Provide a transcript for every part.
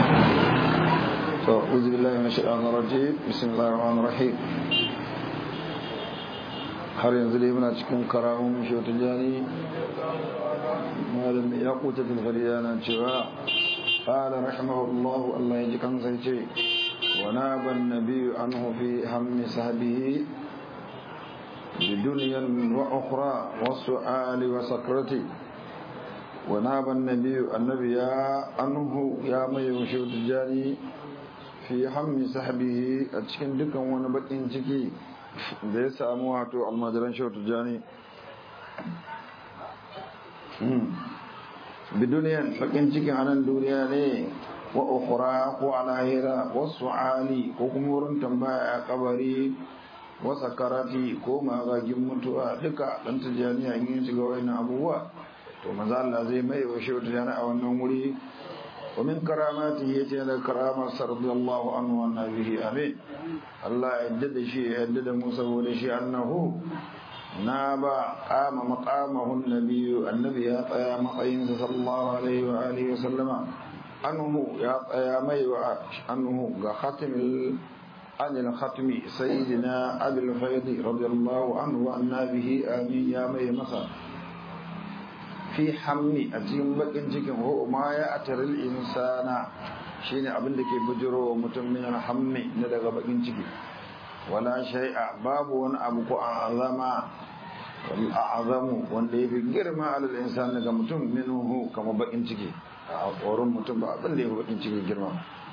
أعوذ بالله من الشيطان الرجيم بسم الله الرحمن الرحيم har yanzu dai muna cikin karamun shotun jani malam ya kuta tilfariya na cewa ƙala rahimahullahu Allah ya ji kansa ce wa na ban nabiyu an hufi hammi sahabihi bi duniyan wa ukhra wa su'ali wa sakrati wa na ban nabiyu annabi ya anhu ya mai shotun jani fi hammi sahabihi a cikin dukan wani bakin ciki da ya samu wato almajiran shautu jani biduniyan bakin cikin anan duniya ne wa ukhra ko alahira wasu ali ko kuma wurin tambaya a kabari wa sakarati ko magagin mutuwa duka dan tijani a yin shiga wayannan abubuwa to manzo Allah zai mai wa shautu jani a wannan wuri ومن كراماته يتي كرامة رضي الله عنه وعن به آمين الله يدد شيء يدد موسى ولشيء أنه ناب قام مقامه النبي النبي يا مقين صلى الله عليه وآله وسلم أنه يا مي أنه ختم عن الختم سيدنا أبي الفيض رضي الله عنه وعن به آمين يا مي مصر fi hammi a cikin bakin cikin ho ma ya ataril insana shine abin da ke bujiro wa mutum min hammi na daga bakin ciki wala shay'a babu wani abu ko azama wal a'zamu wanda yafi girma alal insan daga mutum minhu kama bakin ciki a tsoron mutum ba abin da yafi bakin ciki girma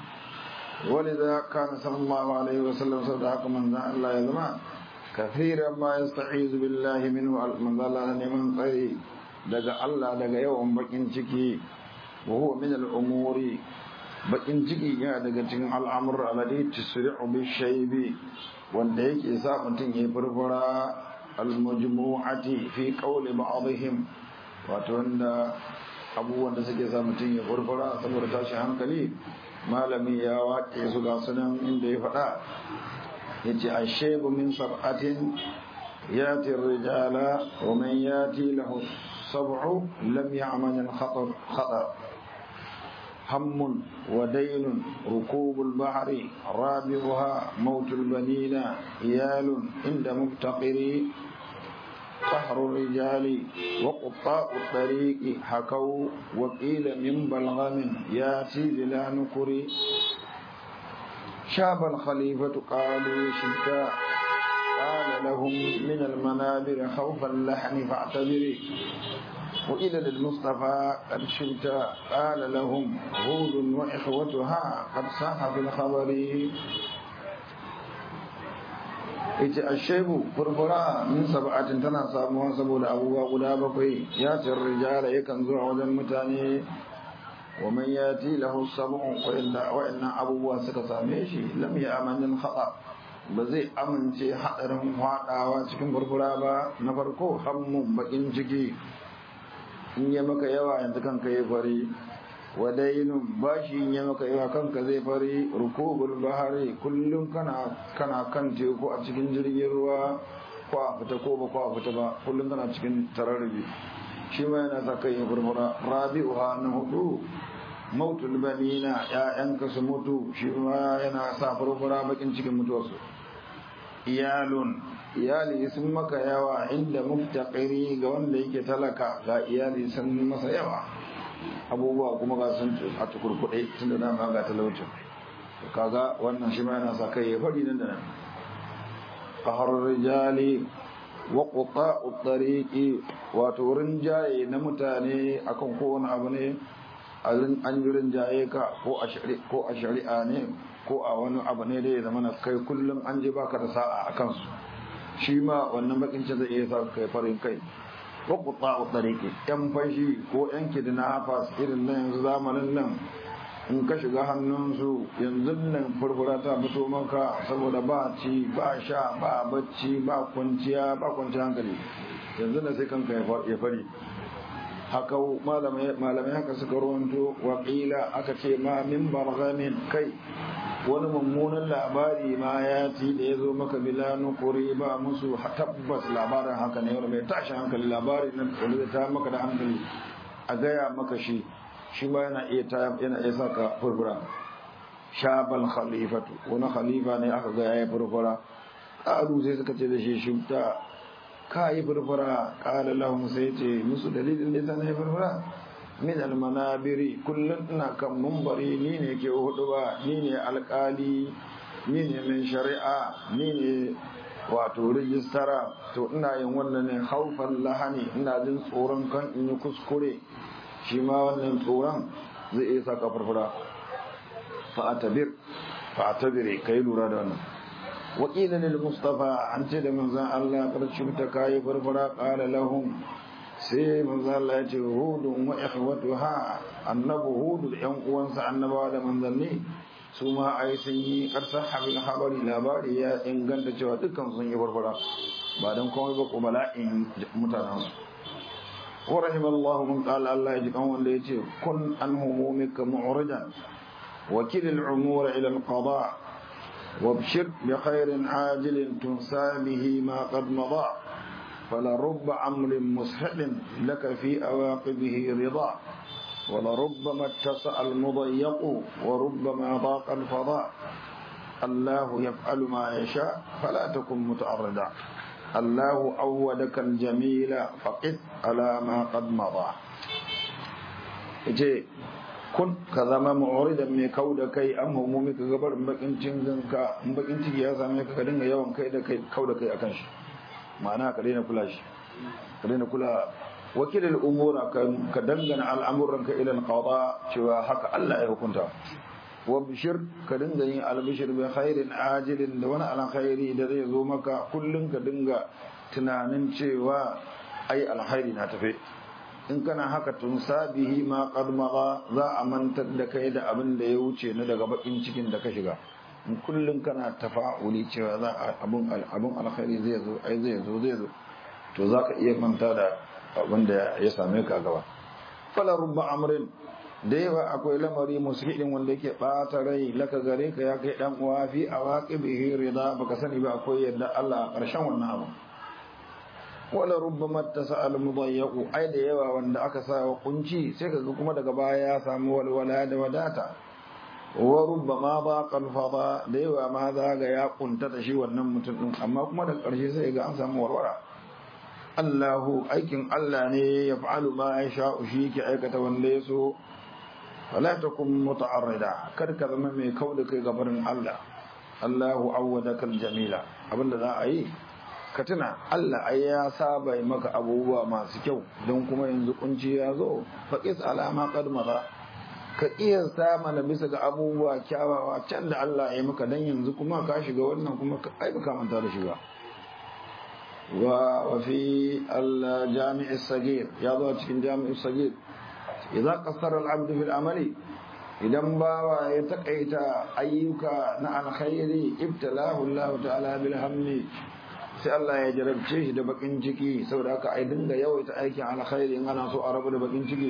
ولذا كان صلى الله عليه وسلم صدق من الله يزما كثيرا ما يستعيذ بالله منه من الله من قريب daga Allah daga yawan bakin ciki wa huwa min al-umuri bakin ciki yana daga cikin al'amur alladhi tusri'u bi shaybi wanda yake sa mutum ya furfura al-majmu'ati fi qawli ba'dihim wato wanda abubuwan da suke sa mutum ya furfura saboda tashin hankali malami ya waƙe su ga sunan inda ya faɗa yace ashaybu min sab'atin ياتي الرجال ومن ياتي له السبع لم يعمل الخطر خطر هم ودين ركوب البحر رابعها موت البنين إيال عند مفتقر قهر الرجال وقطاء الطريق حكوا وقيل من بلغم ياتي بلا نكر شاب الخليفة قالوا شتاء قال لهم من المنابر خوف اللحن فاعتبري وإلى للمصطفى قد شئت قال لهم هود وإخوتها قد صح في الخبر ita ashebu furfura min sab'atin tana samuwa saboda abubuwa guda bakwai ya tir rijala yakan zuwa wajen mutane wa man yati lahu sab'un wa inna wa inna abubuwa suka same shi lam ya amanin khata ba zai amince haɗarin faɗawa cikin furfura ba na farko hammun bakin ciki in yi maka yawa yanzu kanka ya fari wadainun bashi in yi maka yawa kanka zai fari rukubul bahari kullum kana kana kan teku a cikin jirgin ruwa ko a fita ko ba ko a fita ba kullum kana cikin tararrabi shi ma yana sa kai ya furfura rabi'uha na hudu mautul banina ya'yanka su mutu shi ma yana sa furfura bakin cikin mutuwarsu iyalun iyali sun maka yawa inda muftaqiri ga wanda yake talaka ga iyali sun masa yawa abubuwa kuma ga sun a tukurkuɗe tun da dama ga talaucin kaga wannan shi ma yana sa kai ya faɗi nan da nan qahar rijali wa quta'u tariqi wato rinjaye na mutane akan kowane abu ne an yi rinjaye ka ko a shari'a ne ko a wani abu ne da ya zama na kai kullum an je baka da sa'a a kansu shi ma wannan bakin ce zai iya sa kai farin kai ko kuta a tsariki yan fashi ko yan kidina hafas irin na yanzu zamanin nan in ka shiga hannunsu yanzu nan furfura ta fito maka saboda ba ci ba sha ba bacci ba kwanciya ba kwanciya hankali yanzu na sai kanka ya fari haka malamai haka suka ruwanto waƙila aka ce ma min bargamin kai wani mummunan labari ma ya ci da ya zo maka bila nukuri ba musu tabbas labarin haka ne wani mai tashi hankali labari na wani zai ta maka da hankali a gaya maka shi shi ma yana iya ta yana iya saka furfura shabal khalifatu wani khalifa ne aka ga yayi furfura qalu sai suka ce da shi shubta ka yi furfura qala lahum sai ce musu dalilin da yasa na yi furfura min almanabiri kullum ina kan mumbari ni ne ke hudu ba ni ne alkali ni ne mai shari'a ni ne wato rijistara to ina yin wannan ne haufan lahani ina jin tsoron kan in yi kuskure shi ma wannan tsoron zai iya saka farfara fa'atabir fa'atabire kai lura da wannan wakilin mustafa an ce da manzan Allah karshen ta kayi farfara qala lahum sai manzo Allah ya ce hudun wa ikhwatuha annabu hudu da yan uwansa annabawa da manzanni su ma ai sun yi karsar habil habari labari ya inganta cewa dukkan sun yi barbara ba dan komai ba ko bala'in mutanen su wa rahimallahu man qala Allah ya ji kan wanda yace kun an humumika mu'ridan wakil al-umur ila al-qada وابشر بخير عاجل تنسى به ما قد مضى فلرب أمر مسهل لك في أواقبه رضا ولربما اتسع المضيق وربما ضاق الفضاء الله يفعل ما يشاء فلا تكن متعرضا الله أودك الجميل فقف على ما قد مضى kun ka zama mu'uridan mai kau da kai an humumi ka gabar bakin cikin ka in bakin ciki ya same ka ka dinga yawan kai da kai kau da kai akan shi ma'ana ka daina kula shi ka daina kula wakilin umura ka dangana al'amuranka ilal qada cewa haka Allah ya hukunta wa bishir ka dinga yin albishir bi khairin ajilin da wani alkhairi da zai zo maka kullun ka dinga tunanin cewa ai alkhairi na tafe in kana haka tun sabihi ma qad za a mantar da kai da abin da ya wuce na daga bakin cikin da ka shiga kullum kana tafa'uli cewa za a abun abun alkhairi zai zo ai zai zo zai zo to zaka iya manta da abin da ya same ka gaba fala rubba amrin da yawa akwai lamari musulmin wanda yake bata rai laka gare ka ya kai dan uwa fi awaqibihi rida baka sani ba akwai yadda Allah a karshen wannan abu wala rubbama tasal mudayyaqu ai da yawa wanda aka sa wa kunci sai kaga kuma daga baya ya samu walwala da wadata wa rubbama baqa al-fada da yawa ma za ga ya kuntata shi wannan mutum din amma kuma da ƙarshe sai ga an samu warwara Allahu aikin Allah ne ya fa'alu ma ya sha shi ke aikata wanda ya so wala takum muta'arrida kar ka zama mai kauda kai gabarin Allah Allahu awwadaka jamila abinda za a yi ka tuna Allah ai ya saba maka abubuwa masu kyau don kuma yanzu kunci ya zo faqis alama qad maza ka kiyasta mana bisa ga abubuwa kyawawa can da Allah ya maka dan yanzu kuma ka shiga wannan kuma ai baka manta da shi ba wa fi al-jami' as-saghir ya zo cikin jami' as-saghir idza qassara al-'abd fi al-amali idan bawa ya takaita ayyuka na alkhairi ibtalahu Allah ta'ala bil hammi sai Allah ya jarabce shi da bakin ciki saboda haka ai dinga yawaita aikin alkhairi in ana so a rabu da bakin ciki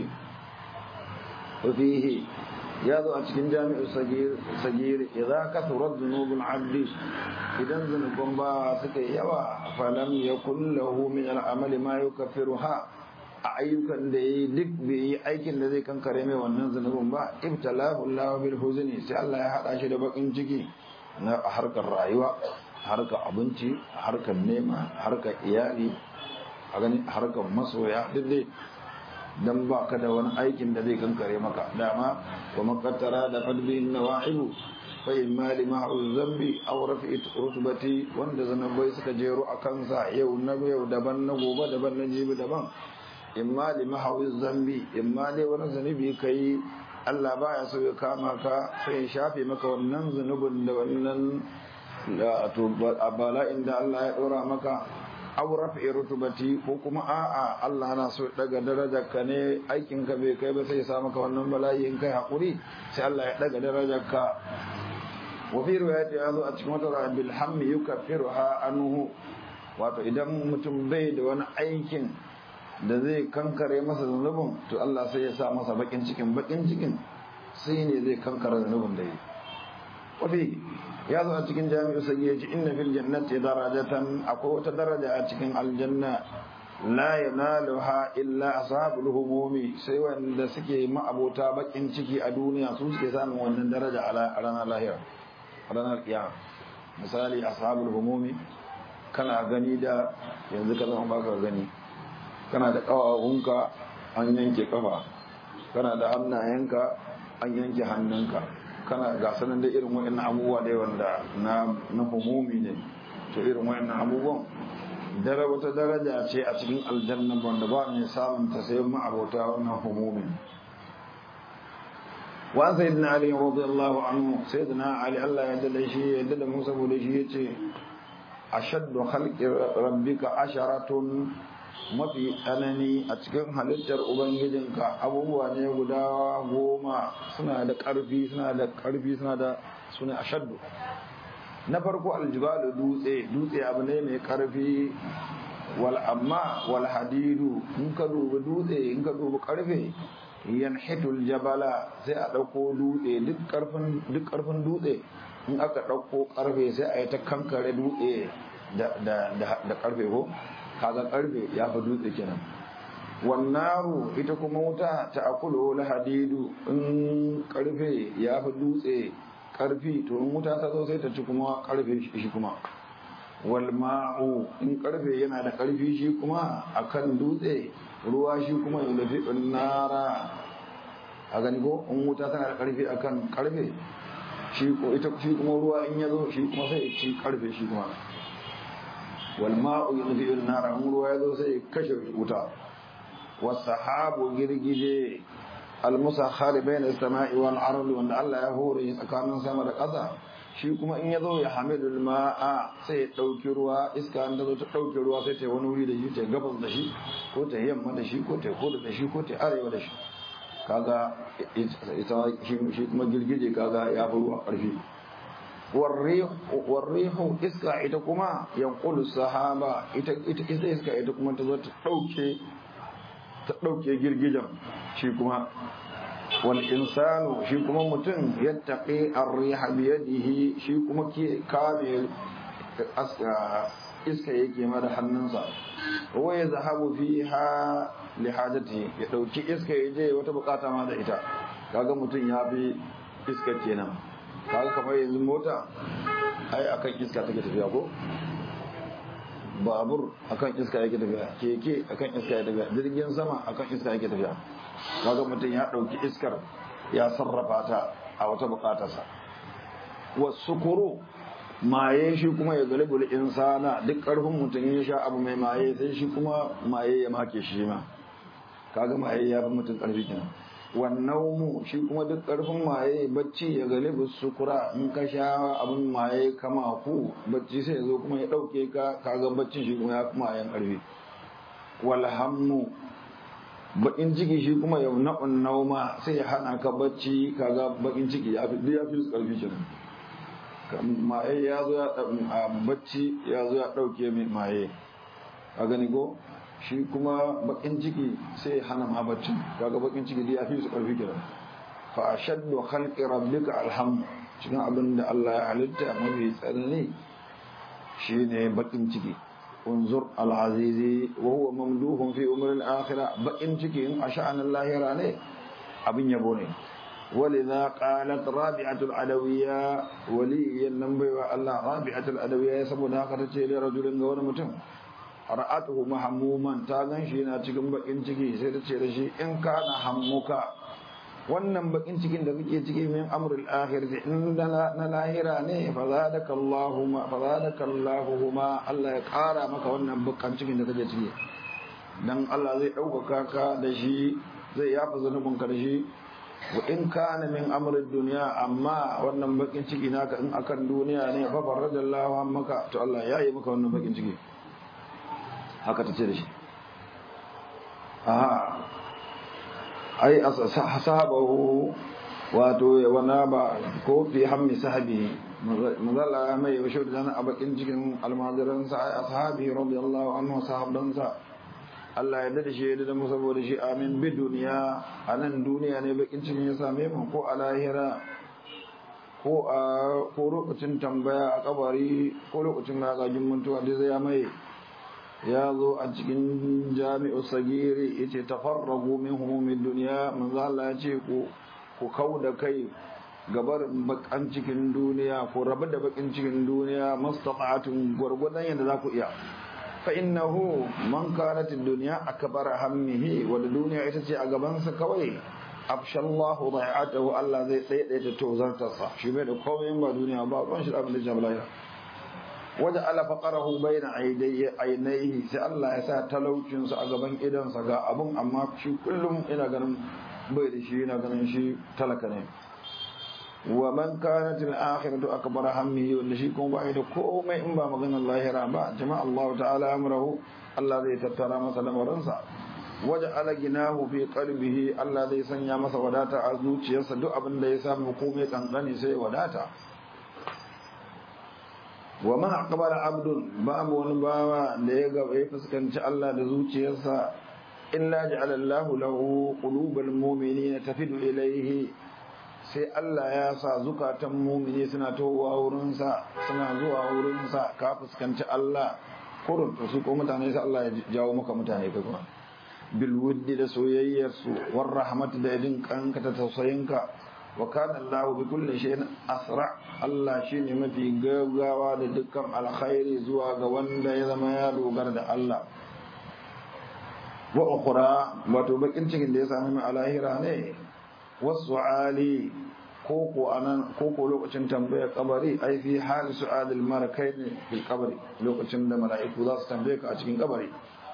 وفيه يضع cikin jami'u sagir sagir idza kathurat dhunubul 'abdi idan zunubun ba suka yawa falam yakul lahu min al'amal ma yukaffiruha a ayyukan da yi duk bai yi aikin da zai kankare mai wannan zunubin ba ibtalahu Allah bil huzni sai Allah ya hada shi da bakin ciki na harkar rayuwa harkar abinci harkar nema harkar iyali a gani harkar masoya duk dai dan ba ka da wani aikin da zai kankare maka dama wa makattara da fadbihin nawa'ibu fa imma lima zambi aw rafi'at rutbati wanda zanabai suka jero a kansa yau na yau daban na gobe daban na jibi daban imma lima zambi imma dai wani zanubi kai Allah baya so ya kama ka sai ya shafe maka wannan zanubin da wannan to bala'in da Allah ya dora maka aw rafi rutubati ko kuma a'a Allah na so daga darajar ka ne aikin ka bai kai ba sai ya sa maka wannan bala'i in kai hakuri sai Allah ya daga darajar ka wa fi riwayati yazo a cikin wata ra'a bil hammi yukaffiruha anhu wato idan mutum bai da wani aikin da zai kankare masa zunubin to Allah sai ya sa masa bakin cikin bakin cikin sai ne zai kankare zunubin da yi wafi ya zo a cikin jami'u sai ya ce inna fil jannati darajatan akwai wata daraja a cikin aljanna la yanaluha illa ashabul humumi sai wanda suke ma'abota bakin ciki a duniya su suke samun wannan daraja a ranar lahira a ranar kiyama misali ashabul humumi kana gani da yanzu ka zama baka gani kana da kawahunka an yanke kafa kana da hannayenka an yanke hannunka kana ga sanan da irin wa'annan abubuwa da wanda na na humumi ne to irin wa'annan abubuwan dare wata daraja ce a cikin aljanna wanda ba mai samun ta sai ma abota wannan humumi wa sayyidina ali radiyallahu anhu sayyidina ali Allah ya dade shi ya dade Musa bude shi yace ashaddu khalqi rabbika asharatun mafi tsanani a cikin halittar ubangijinka abubuwa ne guda goma suna da ƙarfi suna da ƙarfi suna da suna ashaddu na farko aljibalu dutse dutse abu ne mai ƙarfi wal amma wal hadidu in ka dubi dutse in ka dubi ƙarfe yanhitul jabala sai a ɗauko dutse duk ƙarfin duk ƙarfin dutse in aka ɗauko ƙarfe sai a yi ta kankare dutse da da da ƙarfe ko kaga karfe ya fi dutse kenan wannaru ita kuma wuta ta akulu hadidu in karfe ya fi dutse karfi to in wuta ta zo sai ta ci kuma karfe shi kuma wal ma'u in karfe yana da karfi shi kuma akan dutse ruwa shi kuma ya lafi nara a gani ko in wuta tana da karfi akan karfe shi ko ita shi kuma ruwa in ya zo shi kuma sai ya ci karfe shi kuma والماء يطفئ النار امر ويذو سي كشف وتا والسحاب girgije المسخر بين السماء والارض وان الله ya hore tsakanin sama da ƙasa shi kuma in yazo ya hamidul ma'a sai ya dauki ruwa iska an zo ta dauki ruwa sai ta wani wuri da shi ta gabas da shi ko ta yamma da shi ko ta kudu da shi ko ta arewa da shi kaga ita shi kuma girgije kaga ya fi ruwa ƙarfi warrihu iska ita kuma yanqulu sahaba ita ita iska ita kuma ta zo ta dauke ta dauke girgijan shi kuma wal insanu shi kuma mutum yattaqi ar-riha bi yadihi shi kuma ke kame iska yake ma da hannunsa wa ya zahabu fiha li hajati ya dauki iska ya je wata bukata ma da ita kaga mutum ya fi iska kenan kaga kamar yanzu mota ai akan iska take tafiya ko babur akan iska yake tafiya keke akan iska yake tafiya jirgin sama akan iska yake tafiya kaga mutum ya dauki iskar ya sarrafa ta a wata bukatarsa wasukuru maye shi kuma ya galibul insana duk karfin mutum ya sha abu mai maye sai shi kuma maye ya make shi ma kaga maye ya fi mutum karfi kenan wannan shi kuma duk karfin maye bacci ya galibu sukura in ka sha abin maye kama ku bacci sai zo kuma ya dauke ka kaga baccin shi kuma ya fi mayen karfi walhammu bakin ciki shi kuma yau na'un nauma sai ya hana ka bacci kaga bakin ciki ya fi ya fi karfi kenan maye ya zo ya bacci ya zo ya dauke mai maye a gani ko shi kuma bakin ciki sai hana ma baccin kaga bakin ciki dai ya fi su karfi kenan fa ashaddu khalqi rabbika alham cikin abin da Allah ya halitta mafi tsanani shine bakin ciki unzur al-azizi wa huwa mamduhun fi umr al-akhirah bakin ciki in asha'an al-lahira ne abin yabo ne ولذا قالت رابعة العدوية ولي النبي الله رابعة العدوية سبنا قرتي لرجل غور متم ra'atuhu mahammuman ta gan shi yana cikin bakin ciki sai ta ce da shi in kana hammuka wannan bakin cikin da kake ciki min amrul akhirati in na lahira ne fa zadaka Allahu ma fa zadaka Allahu ma Allah ya kara maka wannan bakin cikin da kake ciki dan Allah zai ɗaukaka ka da shi zai yafa zanubin ka da shi wa in kana min amrid dunya amma wannan bakin ciki naka in akan duniya ne fa faradallahu maka to Allah ya yi maka wannan bakin ciki haka ta ce da shi aha ai sahabahu wato wana ba ko fi hammi sahabi mazala mai yaushe da zana a bakin cikin almajiransa ai ashabi radiyallahu anhu sahabbansa Allah ya dade shi da mu saboda shi amin bi duniya a nan duniya ne bakin cikin ya same mu ko a lahira ko a ko lokacin tambaya a kabari ko lokacin magajin mutuwa da zai mai ya zo a cikin jami'u sagiri yace tafarragu min humumid dunya manzo Allah ya ce ku ku kauda kai gabar bakan cikin duniya ko rabu da bakin cikin duniya mastata'atun gurgudan yadda za ku iya fa innahu man kanat ad-dunya akbar hammihi wal duniya ita ce a gaban sa kawai afshallahu dai'atahu Allah zai daidaita tozarta sa shi bai da komai ba duniya ba ban shi abin da jabala waje ala faqarahu baina ainihi sai Allah ya sa talaucin sa a gaban idan sa ga abun amma shi kullum ina ganin bai da shi ina ganin shi talaka ne wa man kanat al-akhiratu akbar hammihi wanda shi kuma bai da komai in ba maganar lahira ba jama'a Allah ta'ala amrahu Allah zai tattara masa lamarinsa waje ala ginahu fi qalbihi Allah zai sanya masa wadata a zuciyarsa duk abin da ya samu komai kankani sai wadata wa ma aqbala abdun babu wani bawa da ya ga ya fuskanci Allah da zuciyarsa illa ja'ala Allahu lahu qulubal mu'minina tafidu ilayhi sai Allah ya sa zukatan mumini suna towa wurinsa suna zuwa wurinsa ka fuskanci Allah kurun to su ko mutane sai Allah ya jawo maka mutane ka kuma bil wuddi da soyayyar su war rahmat da idin kanka ta tausayinka wa kana Allah bi kulli shay'in asra Allah shine mafi gaggawa da dukkan alkhairi zuwa ga wanda ya zama ya dogara da Allah wa ukhra wato bakin cikin da ya sami mai alahira ne wasu ali koko anan koko lokacin tambayar kabari ai fi hali su'adil marakai ne fil kabari lokacin da mala'iku za su tambaye ka a cikin kabari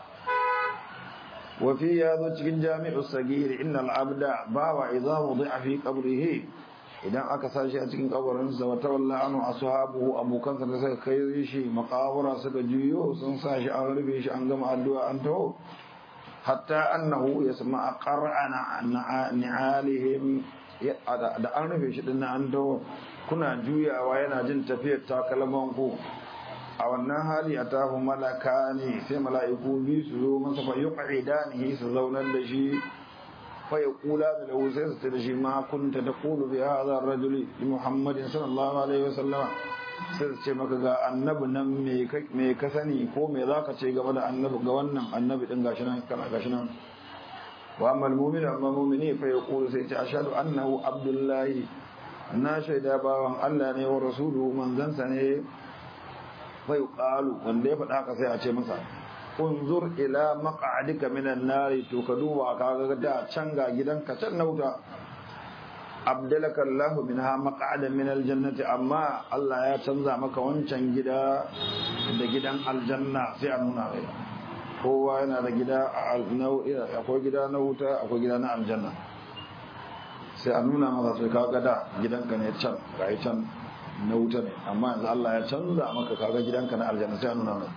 wa fi ya zo cikin jami'u sagiri innal abda bawa idza wudi'a fi qabrihi idan aka sashi a cikin kabarin sa wa tawalla anhu ashabuhu abokansa da suka kai shi makabura suka juyo sun sa shi an rufe shi an gama addu'a an taho hatta annahu yasma'a qara'ana ni'alihim da an rufe shi din an dawo kuna juyawa yana jin tafiyar takalman ku a wannan hali a tafi malaka ne sai mala'iku bi su zo masa fa yuqidanihi su zaunar da shi fa yaqula da lahu sai su da shi ma kunta taqulu bi hadha ar-rajuli muhammadin sallallahu alaihi wasallam sai su ce maka ga annabi nan me ka sani ko me za ka ce game da annabi ga wannan annabi din gashi nan kana gashi nan wa amma almu'min amma mu'mini fa yaqulu sai ce ashhadu annahu abdullahi na shaida bawan Allah ne wa rasuluhu manzansa ne fa yuqalu wanda ya faɗa ka sai a ce masa unzur ila maq'adika minan nari to ka duba ka ga da can ga gidanka can na wuta abdalaka Allah minha maq'adan min aljannati amma Allah ya canza maka wancan gida da gidan aljanna sai a nuna mai kowa yana da gida akwai gida na wuta akwai gida na aljanna sai a nuna maka sai kaga da gidanka ne can ga can na wuta ne amma yanzu Allah ya canza maka kaga gidanka na aljanna sai a nuna mai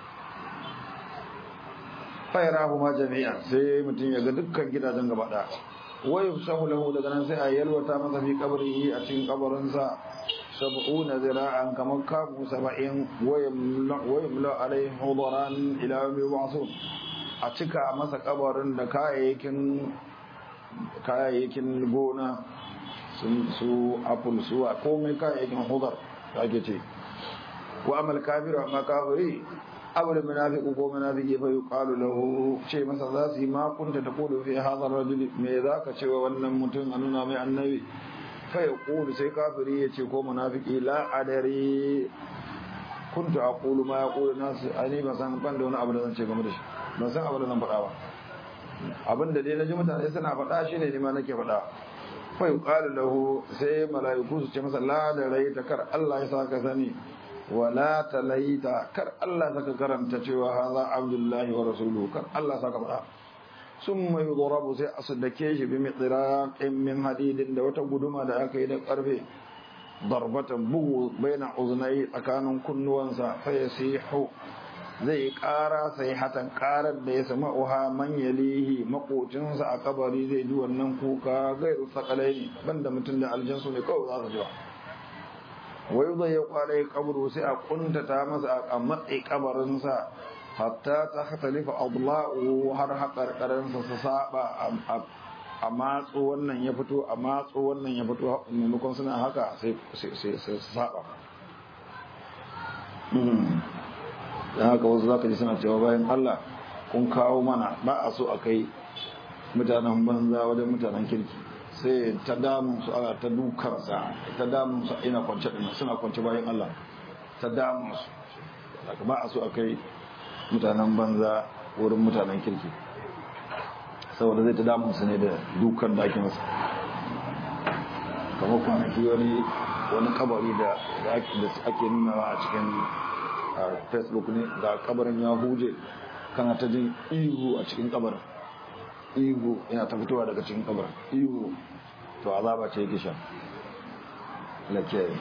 fayarahu ma jami'an sai mutum ya ga dukkan gidajen gaba ɗaya wai sahu lahu daga nan sai a yalwata masa fi kabrihi a cikin kabarinsa sab'una zira'an kamar kamu saba'in wayamla alaihi hudaran ila yawmi yub'athun a cika masa kabarin da kayayyakin kayayyakin gona su apple su a komai kayayyakin hudar da ake ce wa amal kafiru amma kafiri abu da munafiqu ko munafiki fa yuqalu lahu ce masa za su yi ma kunta ta kudu fi hadha rajuli me zaka ce wa wannan mutum a nuna mai annabi fa yaqulu sai kafiri ya ce ko munafiki la adari kuntu aqulu ma yaqulu nas ani ba san ban da wani abu da zan ce game da shi ban san abu da zan faɗa ba abin da dai naji mutane suna faɗa shine ne ma nake faɗa fa yuqalu lahu sai mala'iku su ce masa la da rai ta kar Allah ya saka sani wala talaita kar Allah saka karanta cewa haza abdullahi wa rasuluhu kar Allah saka fada summa yudrabu sai asdake shi bi mitraqin min hadidin da wata guduma da aka yi da karfe darbatan bugu baina uznai tsakanin kunnuwansa fa yasihu zai ƙara sai hatan ƙarar da ya sama uha man yalihi makocinsa a kabari zai ji wannan kuka gairu sakalai banda mutum da aljansu ne kawai za su ji ba wai zai ya kwarai kaburu sai a kuntata masa a matsayi kabarinsa hatta ta hatalifa adla'u har haƙarƙarinsa su saba a matso wannan ya fito a matso wannan ya fito maimakon suna haka sai su saba dan haka wasu zaka ji suna cewa bayan Allah kun kawo mana ba a so a kai mutanen banza wajen mutanen kirki sai ta damun su ana ta dukansa ta damun su ina kwance din suna kwance bayan Allah ta damun su daga ba a so a kai mutanen banza wurin mutanen kirki saboda zai ta damun su ne da dukan da ake masa kamar kwanaki wani wani kabari da ake nunawa a cikin facebook ne da kabarin ya huje kana ta jin ihu a cikin kabarin ihu yana ta fitowa daga cikin kabarin ihu to azaba ce yake sha lakiyayi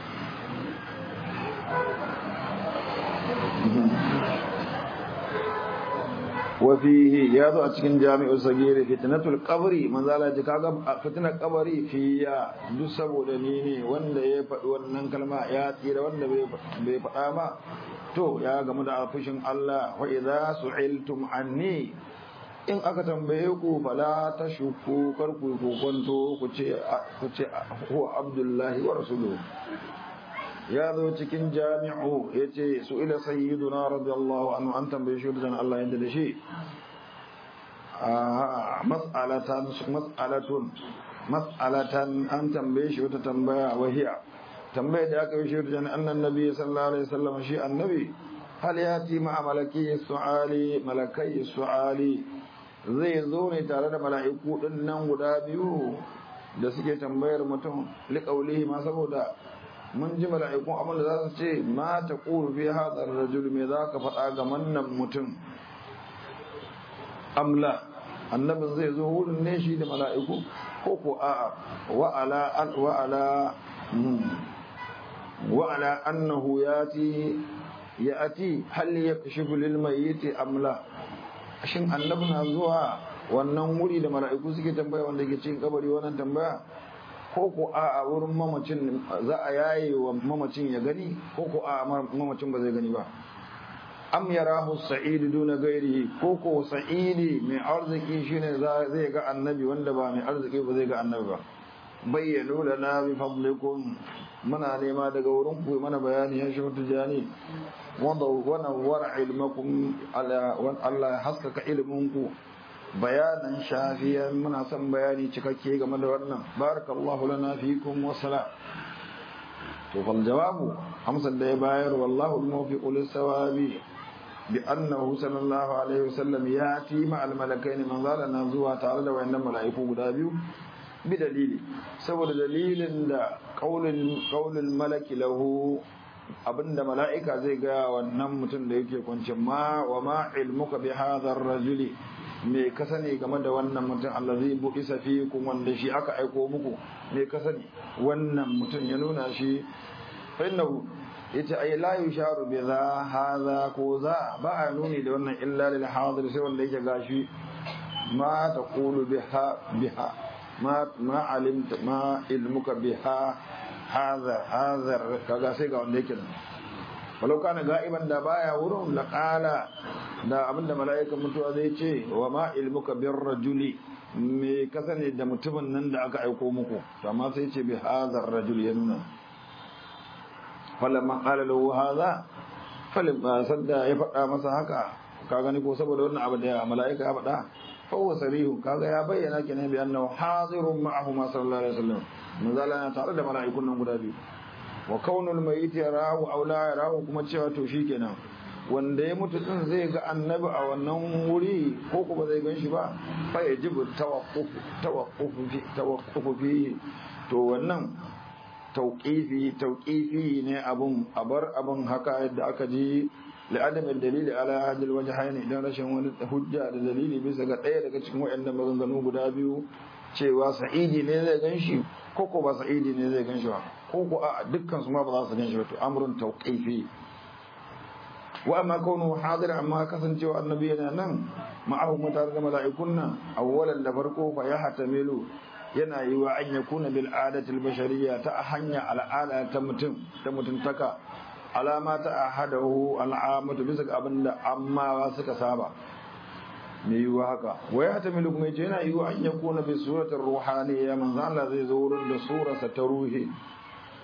wafihi ya zo a cikin jami'u sagiri fitnatul qabri manzo Allah ji kaga fitnar qabri fiya duk saboda ni ne wanda ya faɗi wannan kalma ya tsira wanda bai faɗa ba to ya gamu da fushin Allah wa idza su'iltum anni in aka tambaye ku fala tashku kar ku kokonto ku ce ku ce huwa abdullahi wa rasuluhu ya zo cikin jami'u ya ce su ila sayyiduna radiyallahu anhu an tambaye shi da Allah yadda da shi mas'alatan mas'alatun mas'alatan an tambaye shi wata tambaya wahiya tambaye da aka yi shi da annan nabi sallallahu alaihi wasallam shi annabi hal yati ma malaki su'ali malakai su'ali zai zo ne tare da mala'iku din nan guda biyu da suke tambayar mutum liqaulihi ma saboda mun ji mala'ikun abin da za su ce ma ta ƙuru fi haɗar rajul me za ka faɗa ga mannan mutum amla annabin zai zo wurin ne shi da mala'iku ko ko a wa'ala wa'ala wa'ala annahu yati ya ati hal yakshifu lil mayyiti amla shin annabi na zuwa wannan wuri da mala'iku suke tambaya wanda ke cikin kabari wannan tambaya ko ko a a wurin mamacin za a yaye wa mamacin ya gani ko ko a mamacin ba zai gani ba am yarahu sa'id duna gairi ko ko sa'idi mai arziki shine zai ga annabi wanda ba mai arziki ba zai ga annabi ba bayyanu lana bi fadlikum muna nema daga wurin ku mana bayani ya shi tujani wanda wannan wara ilmakum Allah haskaka ilminku bayanan shafiyan muna son bayani cikakke game da wannan barakallahu lana fikum wa salam to fal jawabu amsar da ya bayar wallahu al-muwaffiq lis-sawabi bi annahu sallallahu alaihi wasallam yati ma al-malakaini man zalana zuwa tare da wayannan mala'iku guda biyu bi dalili saboda dalilin da qaulul qaulul malaki lahu abinda mala'ika zai ga wannan mutum da yake kwance ma wa ma ilmuka bi hadha ar-rajuli me ka sani game da wannan mutum allazi bu'isa fikum wanda shi aka aiko muku me ka sani wannan mutum ya nuna shi fa innahu yace ay la yusharu bi za hadha ko za ba a nuni da wannan illa lil hadir sai wanda yake gashi ma taqulu biha biha ma ma alimta ma ilmuka biha hadha hadha kaga sai ga wanda yake walau kana ga'iban da baya wurin la qala da abinda mala'ikan mutuwa zai ce wa ma ilmuka bir rajuli me ka sani da mutumin nan da aka aiko muku to amma sai ce bi hadha rajul yanna falamma qala lahu hadha falamma sadda ya faɗa masa haka ka gani ko saboda wannan abu da mala'ika ya faɗa fa huwa sarihun kaga ya bayyana kenan bi annahu hadirun ma'ahu ma sallallahu alaihi wasallam manzala na tare da mala'ikun nan guda biyu wa kaunul mayyit yarahu aw la yarahu kuma cewa to shikenan wanda ya mutu din zai ga annabi a wannan wuri ko kuma zai gan shi ba fa yajibu tawaqquf tawaqquf fi tawaqquf fi to wannan tauqifi tauqifi ne abun abar abun haka yadda aka ji لعدم الدليل على هذا الوجهين idan rashin wani hujja da dalili bisa ga ɗaya daga cikin waɗannan maganganu guda biyu cewa sa'idi ne zai ganshi ko ko ba sa'idi ne zai ganshi ba ko ko a dukkan su ma ba za su ganshi ba to amrun tawqifi wa amma kaunu hadir amma kasancewa annabi yana nan ma'ahu mutare da mala'ikun nan awwalan da farko fa ya hatamilu yana yi wa an yakuna bil adati al bashariyya ta hanya al'ada ta mutum ta mutuntaka alama ta ahadahu al'amatu bisa ga abinda amma suka saba me yiwa haka wa ya hatamilu kuma yace yana yiwa an yakuna bi suratir ruhaniyya manzo Allah zai zo wurin da surarsa ta ruhi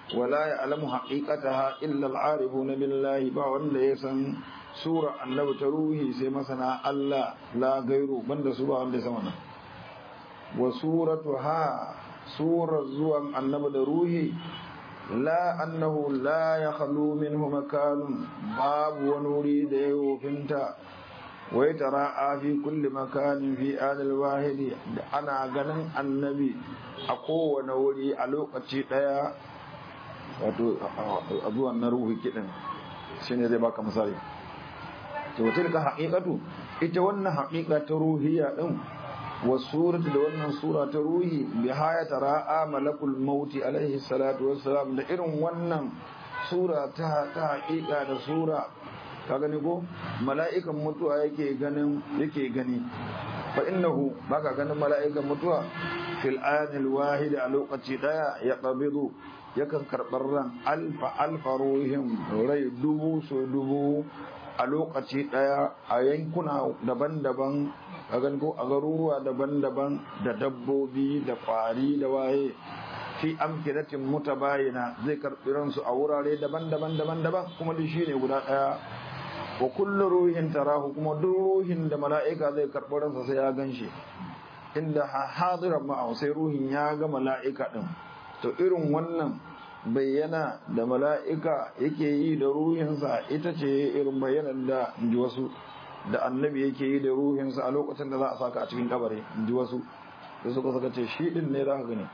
wala ya'lamu haqiqataha illa al-arifuna billahi ba wanda ya san sura annabi ta ruhi sai masana Allah la gairu banda su ba wanda ya san wannan wa suratuha surar zuwan annabi da ruhi la annahu la yakhlu minhu makanun babu wani wuri da ya wofinta wai tara fi kulli makanin fi adal wahidi da ana ganin annabi a kowane wuri a lokaci daya wato a zuwan na ruhi kiɗin shine zai baka misali to tilka haqiqatu ita wannan haqiqa ta ruhiya din wa suratu da wannan sura ta ruhi bi haya tara malakul maut alaihi salatu wassalam da irin wannan sura ta ta haqiqa da sura ka gani ko mala'ikan mutuwa yake ganin yake gani fa innahu baka ganin mala'ikan mutuwa fil anil wahid a lokaci daya ya qabidu yakan karɓar ran alfa alfa ruhin rai dubu so dubu a lokaci ɗaya a yankuna daban-daban a ko a garuruwa daban-daban da dabbobi da ƙwari da waye fi amkinatin mutabayina zai karɓi ransu a wurare daban-daban daban-daban kuma duk shi ne guda ɗaya wa kullu ruhin tarahu kuma duk ruhin da mala'ika zai karɓi ransa sai ya gan shi inda hadiran ma'a sai ruhin ya ga mala'ika ɗin to irin wannan bayyana da mala'ika yake yi da ruhinsa ita ce irin bayyanar da ji wasu da annabi yake yi da ruhinsa a lokacin da za a saka a cikin kabari ji wasu da suka saka ce shi din ne za ka gani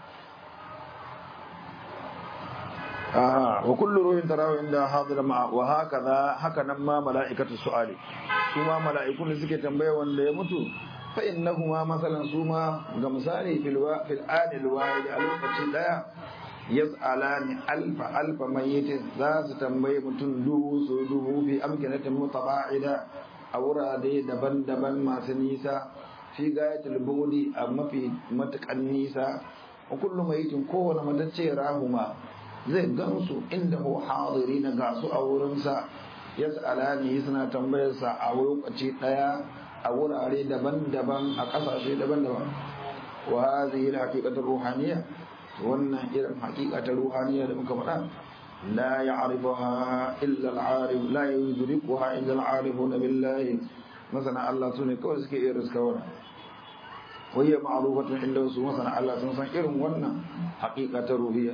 aha wa kullu ruhin tarahu inda hadira ma'a wa hakaza haka nan ma mala'ikatu su'ali su ma mala'ikun da suke tambaya wanda ya mutu fa innahuma masalan su ma ga misali fil fil adil wahid a lokacin daya yas'alani alfa alfa mayyitin za su tambaye mutum dubu su dubu fi amkinatin mutaba'ida a wurare daban-daban masu nisa fi gayatul budi a mafi matukan nisa wa kullu mayyitin kowane matacce rahuma zai gansu inda hu hadiri na gasu a wurinsa yas'alani suna tambayarsa a lokaci daya a wurare daban-daban a kasashe daban-daban wa hadhihi al-haqiqatu ruhaniyya wannan irin hakika ta ruhaniya da muka faɗa la ya'rifuha illa al-arif la yudrikuha illa al-arifuna billahi masana Allah sune kawai suke iya riska wannan wayya ma'rufatun inda su masana Allah sun san irin wannan hakika ta ruhiyya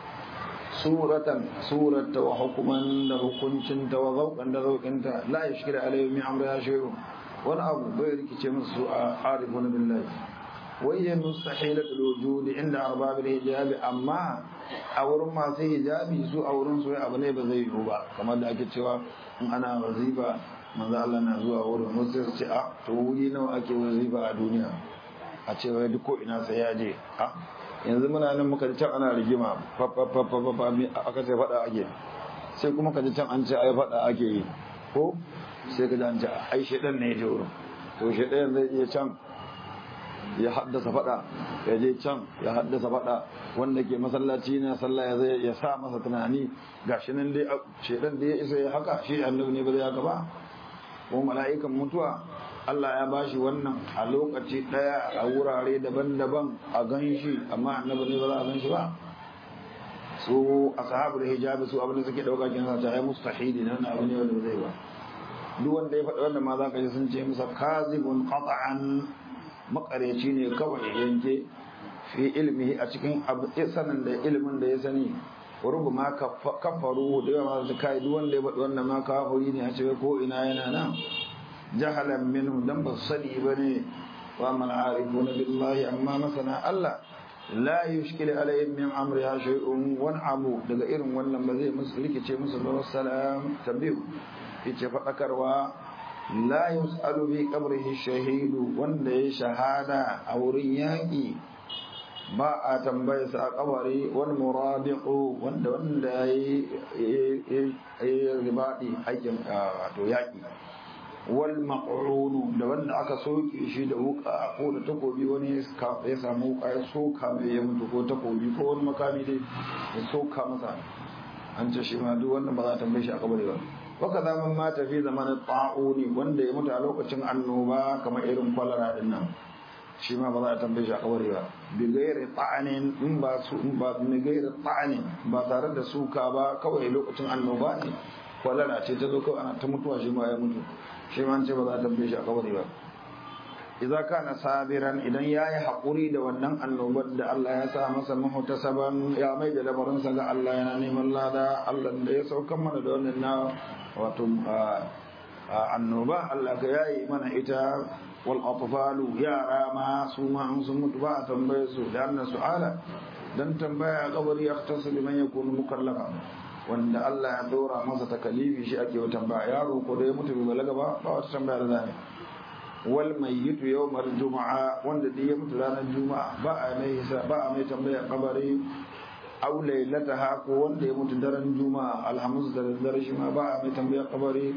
suratan surata wa hukuman da hukuncin ta wa zauqan da zauqinta la yashkil alayhi min amriha shay'un wani abu bai rikice musu a arifuna billahi وهي مستحيلة الوجود عند أرباب الحجاب أما أورم ما في حجابي سو أورم سو أبني بزي هو كما دا ake cewa in ana wazifa manzo Allah na zuwa wurin musu ce a to wuri nawa ake wazifa a duniya a ce wai duk ko ina sai ya je a yanzu muna nan muka ji can ana rigima fa fa fa fa fa aka ce fada ake sai kuma ka ji can an ce ai fada ake yi ko sai ka ji an ce ai shedan ne ya je wurin to shedan zai iya can ya haddasa fada ya je can ya haddasa fada wanda ke masallaci na sallah ya zai ya sa masa tunani gashi nan dai shedan da ya isa ya haka shi annabi ne ba zai haka ba ko mala'ikan mutuwa Allah ya bashi wannan a lokaci daya a wurare daban-daban a ganshi amma annabi ne ba za a ganshi ba su ashabul hijabi su abin da suke dauka kin sa ta ai mustahili nan abu ne wanda ba zai ba duk wanda ya faɗi wannan ma za ka ji sun ce masa kazibun qat'an makareci ne kawai yanke fi ilmihi a cikin sanin da ilimin da ya sani rubu ma kafaru da yawa masu kai duk wanda ya faɗi wannan ma kafuri ne a cikin ko ina yana nan jahalan minhu dan ba sani ba ne wa man arifuna billahi amma masana Allah la yushkil alayhim min amriha shay'un wan abu daga irin wannan ba zai musu rikice musu ba wassalam tabiu yace faɗakarwa la yus'alu fi qabrihi shahidu wanda ya shahada a wurin yaƙi ba a tambaye sa a kabari wal muradiqu wanda wanda yayi ribadi aikin wato yaƙi wal maq'unu da wanda aka soke shi da wuka ko da takobi wani ya samu wuka ya soka mai ya mutu ko takobi ko wani makami dai ya soka masa an ce shi ma duk wannan ba za a tambaye shi a kabari ba waka zaman mata fi zamanin ta'uni wanda ya mutu a lokacin annoba kamar irin kwalara din nan shi ma ba za a tambaye shi a kabari ba bi gairi ta'anin in ba su in ba bi gairi ta'anin ba tare da suka ba kawai lokacin annoba ne kwalara ce ta zo kawai ana ta mutuwa shi ma ya mutu shi ma an ce ba za a tambaye shi a kabari ba idza kana sabiran idan yayi hakuri da wannan annobar da Allah ya sa masa muhtasaban ya mai da lamarin sa ga Allah yana neman lada Allah da ya saukar mana da wannan na wato annoba Allah ga yayi mana ita wal atfalu yara ma su ma an sun mutu ba a tambaye su da annan su'ala dan tambaya kabari ya khtasu liman yakunu mukallafa wanda Allah ya dora masa takalifi shi ake tambaya yaro ko da ya mutu bai balaga ba ba wata tambaya da zai wal mayyitu yawmal juma'a wanda da ya mutu ranar juma'a ba a mai ba a mai tambaya kabari aw lailataha ko wanda ya mutu daren juma'a alhamis da dare shi ma ba a mai tambaya kabari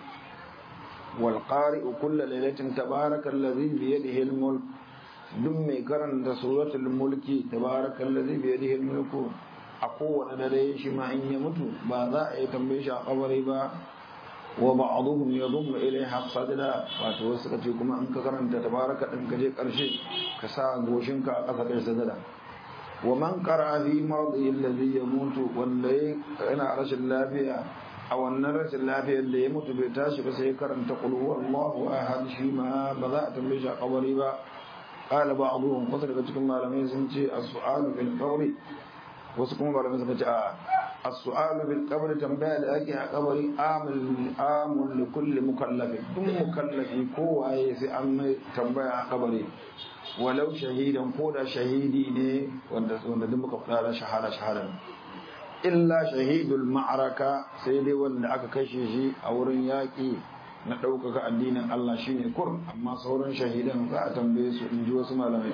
wal qari'u kullu lailatin tabarakallazi bi yadihi al mulk duk mai karanta suratul mulki tabarakallazi bi yadihi al mulku a kowane dare shi ma in ya mutu ba za a yi tambaye shi a kabari ba wa ba'dhum yadhum ilayha sadra wato wasu kace kuma in ka karanta tabaraka din ka je karshe ka sa goshin ka a kasa kai sadada wa man qara'a fi maradi alladhi yamutu wanda yana rashin lafiya a wannan rashin lafiyar da ya mutu bai tashi ba sai karanta qul huwallahu ahad shi ma ba za a tambaye shi a kabari ba qala ba'dhum wasu daga cikin malamai sun ce as-su'alu bil qawli wasu kuma malamai suka ce a as-su'alu bil qabr tambaya da ake a kabari amul amul li kulli mukallafi duk mukallafi ko waye sai an mai tambaya a kabari walau shahidan ko da shahidi ne wanda wanda duk muka fara shahada shahada illa shahidul ma'araka sai dai wanda aka kashe shi a wurin yaƙi na ɗaukaka addinin Allah shine kur amma sauran shahidan za a tambaye su in ji wasu malamai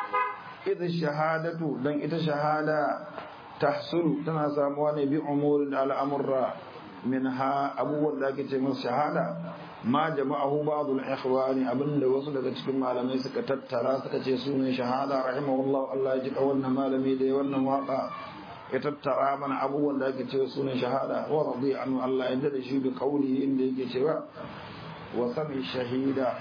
idh shahadatu dan ita shahada tahsulu tana samuwa ne bi umurin al'amurra minha abubuwan da ake ce masa shahada ma jama'ahu ba'dul ikhwani abinda wasu daga cikin malamai suka tattara suka ce su ne shahada rahimahullah Allah ya ji wannan malami da wannan waka ya tattara mana abubuwan da ake cewa su ne shahada wa radi anhu Allah ya da shi bi qawli inda yake cewa wa sami shahida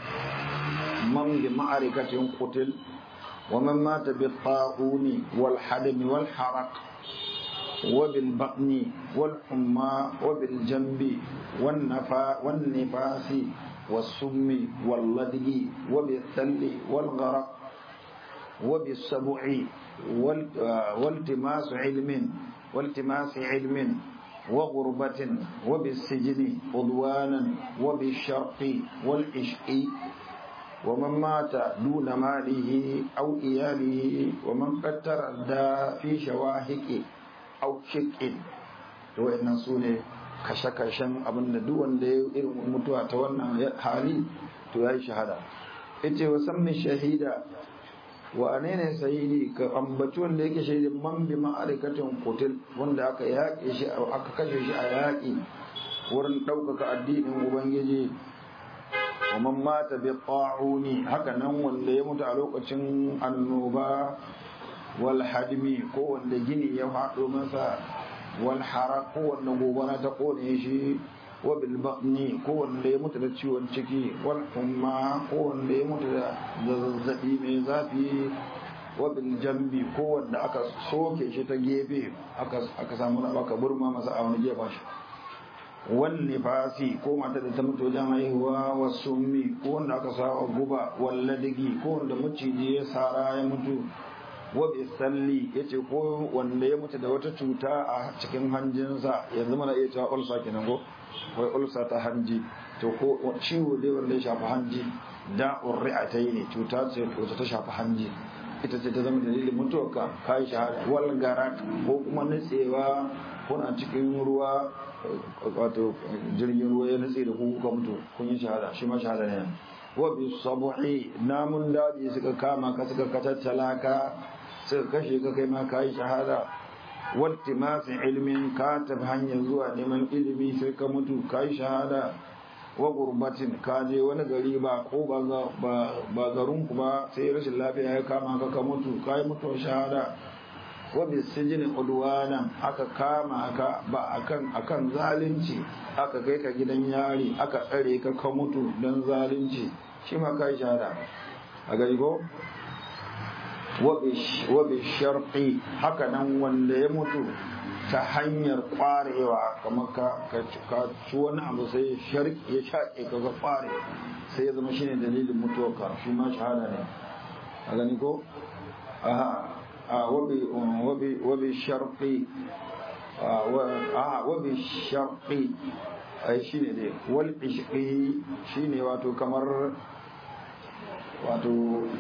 man bi ma'arikatin qutil ومن مات بالطاعون والحدم والحرق وبالبطن والحمى وبالجنب والنفا والنفاس والسم واللدغ وبالثل والغرق وبالسبع والتماس علم والتماس علم وغربة وبالسجن عدوانا وبالشرق والعشق ومن مات دون ماله أو إياله ومن قد تردى في شواهق أو شق وإن سوني kashe-kashen abin da duk wanda ya irin mutuwa ta wannan hali to ya yi shahada ita wa san shahida wa ne ne shahidi ka ambaci wanda yake shahidin man bi ma'arikatin kutil wanda aka yaƙe shi aka kashe shi a yaƙi wurin ɗaukaka addinin ubangiji ومن مات بالطاعون haka nan wanda ya mutu a lokacin annoba wal hadmi ko wanda gini ya faɗo masa wal haraq ko wanda gobara ta kone shi wa bil batni ko wanda ya mutu da ciwon ciki wal humma ko wanda ya mutu da zazzabi mai zafi wa bil jambi ko wanda aka soke shi ta gefe aka aka samu aka burma masa a wani gefa shi wanne fasi ko mata da ta mutu wajen haihuwa wa summi ko wanda aka sawa guba walladigi ko wanda maciji ya sara ya mutu wa bi salli yace ko wanda ya mutu da wata cuta a cikin hanjinsa yanzu mana iya cewa ulsa kenan ko wai ulsa ta hanji to ko ciwo dai wanda ya shafi hanji da'ur ri'atai ne cuta ce wacce ta shafi hanji ita ce ta zama dalilin mutuwarka kai shahada wal garat ko kuma nutsewa kuna cikin ruwa wato jirgin ruwa ya nutse da ku kuka mutu kun yi shahada shi ma shahada ne wa bi sabuhi namun daji suka kama ka suka katattala ka suka kashe ka kai ma kai shahada waltimasi ilmin ka tafi hanyar zuwa neman ilimi sai ka mutu kai shahada wa gurbatin ka je wani gari ba ko ba garin ku ba sai rashin lafiya ya kama ka ka mutu kai mutuwar shahada wa bisijini udwanan aka kama ka ba akan akan zalunci aka kai ka gidan yari aka tsare ka ka mutu dan zalunci shi ma kai shahada a gari ko wa bi sharqi haka nan wanda ya mutu ta hanyar kwarewa kamar ka ka ci wani abu sai sharqi ya shaƙe ka ga kware sai ya zama shine dalilin mutuwarka shi ma shahada ne a gani ko aha wa bi sharqi wa bi sharqi ai shine dai wal ishqi shine wato kamar wato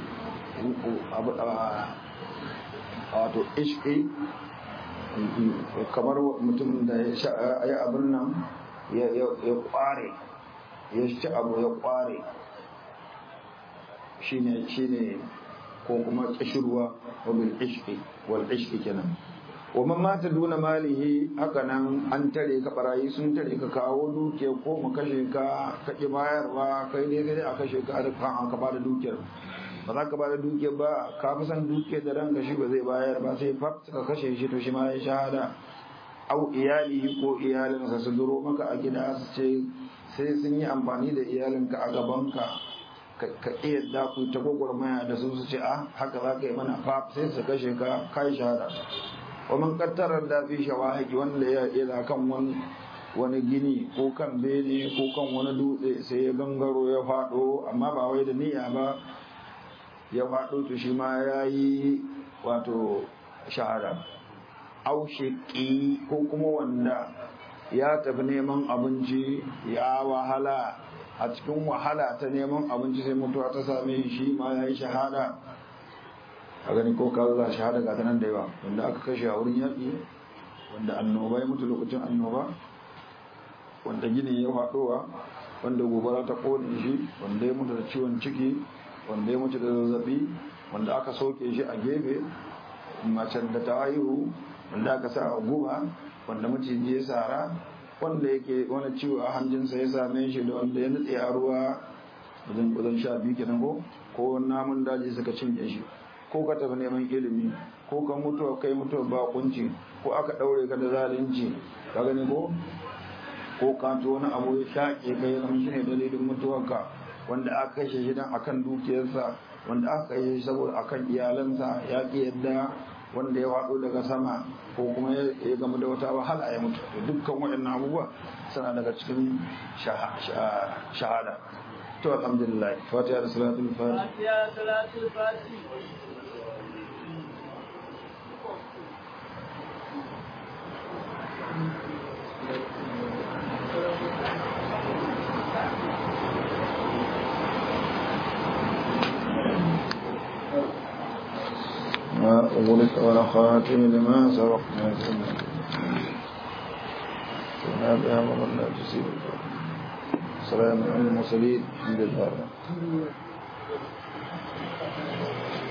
wato ishqi kamar mutum da ya abin nan ya kware ya ci abu ya kware shine shine ko kuma kishirwa wa bil ishqi wal ishqi kenan wa man mata duna malihi haka nan an tare ka barayi sun tare ka kawo dukiya ko mu kashe ka ka ki bayarwa kai dai kai a kashe ka da kan ka bada dukiyar ba za ka bada dukiyar ba ka fi san dukiyar da ranka shi ba zai bayar ba sai fa ka kashe shi to shi ma ya shahada au iyalihi ko iyalinsa su duro maka a gida su ce sai sun yi amfani da iyalinka a gabanka ka iya da ku ta gwagwarmaya da su su ce a haka za ka yi mana fa sai su kashe ka kai shahada wa man qattara da fi shawahiki wanda ya ila kan wani wani gini ko kan bene ko kan wani dutse sai ya gangaro ya fado amma ba wai da niyya ba ya fado to shi ma yayi wato shahada au shiqi ko kuma wanda ya tafi neman abinci ya wahala a cikin wahala ta neman abinci sai mutuwa ta same shi ma yayi shahada a gani ko ka za shahada ga nan da yawa wanda aka kashe a wurin yaƙi wanda annoba ya mutu lokacin annoba wanda gini ya faɗowa wanda gobara ta ƙone shi wanda ya mutu da ciwon ciki wanda ya mutu da zazzabi wanda aka soke shi a gefe macen da ta haihu wanda aka sa a guba wanda maciji ya sara wanda yake wani ciwo a hanjinsa ya same shi da wanda ya nutse a ruwa wajen wajen sha biyu kenan ko ko namun daji suka cinye shi ko ka tafi neman ilimi ko ka mutu kai mutu ba kunci ko aka daure ka da zalunci ka gani ko ko ka to wani abu ya shaƙe kai zama shi ne dalilin mutuwarka wanda aka kashe shi dan akan dukiyarsa wanda aka kashe shi saboda akan iyalansa ya ki yadda wanda ya faɗo daga sama ko kuma ya gamu da wata wahala ya mutu to dukkan waɗannan abubuwa suna daga cikin shahada to alhamdulillah fatiha da salatul fatiha ما أغلق ولا خاتم لما سبق كنا بها مضى لا تسيب السلام على المرسلين الحمد لله